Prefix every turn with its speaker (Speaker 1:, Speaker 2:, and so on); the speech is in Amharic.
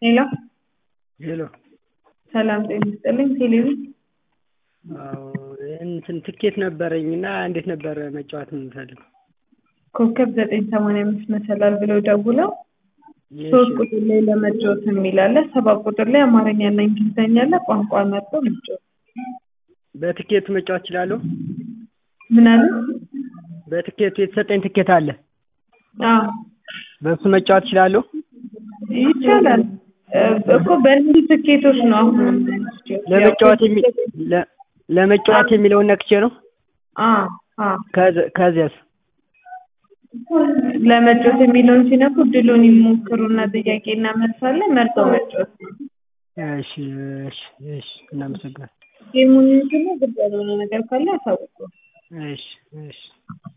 Speaker 1: ሄሎ
Speaker 2: ሄሎ
Speaker 1: ሰላም ጤና ይስጥልኝ ቴሌቪ
Speaker 2: አዎ እንትን ትኬት ነበረኝ እና እንዴት ነበር መጫወት የምንፈልገው?
Speaker 1: ኮከብ ዘጠኝ ሰማንያ አምስት መሰላል ብለው ደውለው ሶስት ቁጥር ላይ ለመጫወት የሚል አለ ሰባት ቁጥር ላይ አማርኛና እንግሊዝኛ አለ ቋንቋ መርጠው መጫወት
Speaker 2: በትኬቱ መጫወት እችላለሁ?
Speaker 1: ምን አለ
Speaker 2: በትኬቱ የተሰጠኝ ትኬት አለ
Speaker 1: አዎ
Speaker 2: በእሱ መጫወት እችላለሁ?
Speaker 1: ይቻላል እኮ በእነዚህ ትኬቶች ነው አሁን
Speaker 2: ለመጫወት የሚ ለ- ለመጫወት የሚለውን ነክቼ ነው
Speaker 1: አዎ አዎ
Speaker 2: ከዚ- ከዚያስ
Speaker 1: ለመጫወት የሚለውን ሲነኩ ድሉን ይሞክሩና ጥያቄና መልስ አለ መርጠው መጫወት
Speaker 2: እሺ እሺ እሺ እናመሰግናለን
Speaker 1: ጌሙን ይዙና ግልጽ ያልሆነ ነገር ካለ ያሳውቁ
Speaker 2: እሺ እሺ